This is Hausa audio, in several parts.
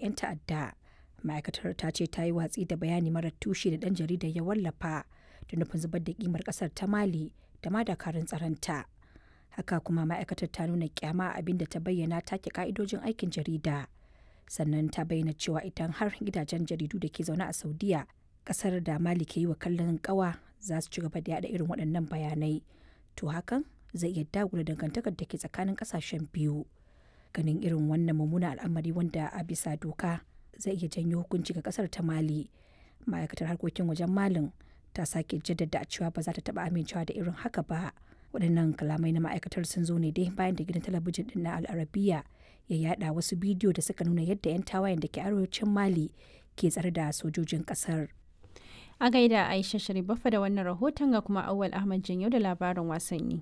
'yan ta'adda. Ma'aikatar ta ce ta yi watsi da bayani marar tushe da ɗan jaridar ya wallafa da nufin zubar da kimar ƙasar ta Mali da ma dakarun tsaronta. Haka kuma ma'aikatar ta nuna kyama abin da ta bayyana take ka'idojin aikin jarida. Sannan ta bayyana cewa idan har gidajen jaridu da ke zaune a Saudiya ƙasar da Mali ke yi wa kallon ƙawa za su ci gaba da yada irin waɗannan bayanai. To hakan zai iya dagula dangantakar da ke tsakanin ƙasashen biyu. Ganin irin wannan mummunan al'amari wanda a bisa doka zai iya janyo hukunci ga ƙasar ta Mali. Ma'aikatar harkokin wajen Malin ta sake jaddada cewa ba za ta taɓa amincewa da irin haka ba. waɗannan kalamai na ma'aikatar sun zo ne dai bayan da gidan talabijin ɗin na al'arabiya ya yada wasu bidiyo da suka nuna yadda 'yan tawayen da ke arewacin mali ke tsare da sojojin ƙasar a gaida aisha sharifafa da wannan rahoton ga kuma awal ahmad janyo da labarin wasanni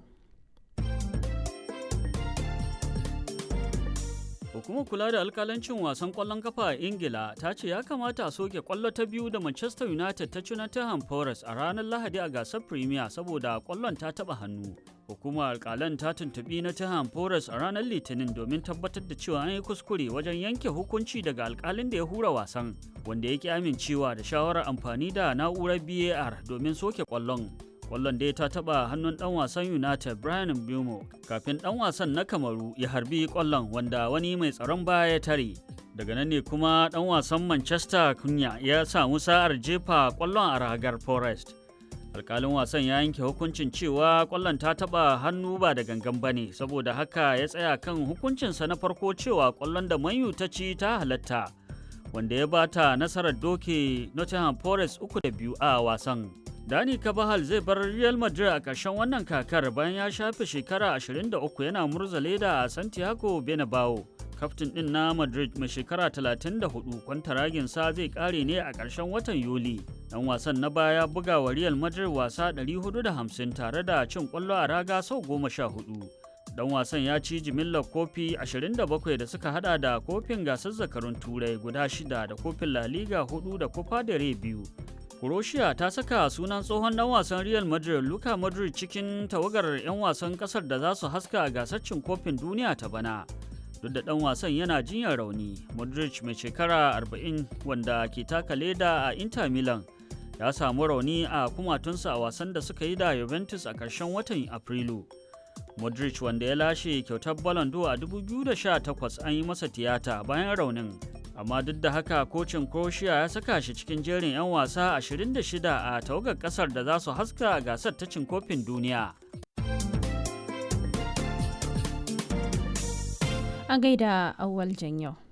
Hukumar kula da alkalancin wasan kwallon kafa a Ingila ta ce ya kamata a soke kwallo ta biyu da Manchester United ta ci Nottingham Forest a ranar Lahadi a gasar Premier saboda kwallon ta taba hannu. Hukumar alkalan ta tuntubi Nottingham Forest a ranar Litinin domin tabbatar da cewa an yi kuskure wajen yanke hukunci daga alkalin da ya hura wasan, wanda ya ki amincewa da shawarar amfani da na'urar BAR domin soke kwallon. kwallon dai ta taba hannun dan wasan united brian bumo kafin dan wasan na kamaru ya harbi kwallon wanda wani mai tsaron baya ya tare daga nan ne kuma dan wasan manchester kunya ya samu sa'ar jefa kwallon a ragar forest alkalin wasan ya yanke hukuncin cewa kwallon ta taba hannu ba da gangan bane saboda haka ya tsaya kan hukuncinsa na farko cewa kwallon da manyu ta ci ta halatta wanda ya bata nasarar doke nottingham forest uku da biyu a wasan Dani Kabahal zai bar Real Madrid a ƙarshen wannan kakar bayan ya shafe shekara 23 yana murza leda a Santiago Bernabeu. Kaftin ɗin na Madrid mai shekara 34 kwantaraginsa zai ƙare ne a ƙarshen watan Yuli. Ɗan wasan na baya buga wa Real Madrid wasa 450 tare da cin ƙwallo a raga sau 14. Dan wasan ya ci jimillar kofi 27 da suka hada da kofin gasar zakarun turai guda shida da kofin La Liga 4 da Copa del Rey biyu. Croatia ta saka sunan tsohon dan wasan Real Madrid Luka Modric cikin tawagar 'yan wasan kasar da za su haska a gasar cin kofin duniya ta bana. Duk da dan wasan yana jinyar rauni, Modric mai shekara 40 wanda ke taka leda a Inter Milan ya samu rauni a kumatunsa a wasan da suka yi da Juventus a ƙarshen watan Afrilu. Modric wanda ya lashe kyautar Ballon d'Or a 2018 an yi masa tiyata bayan raunin. amma duk da haka kocin croatia ya saka shi cikin jerin 'yan wasa 26 a tawagar kasar da za su haska a gasar ta cin kofin duniya a gaida awwal yau.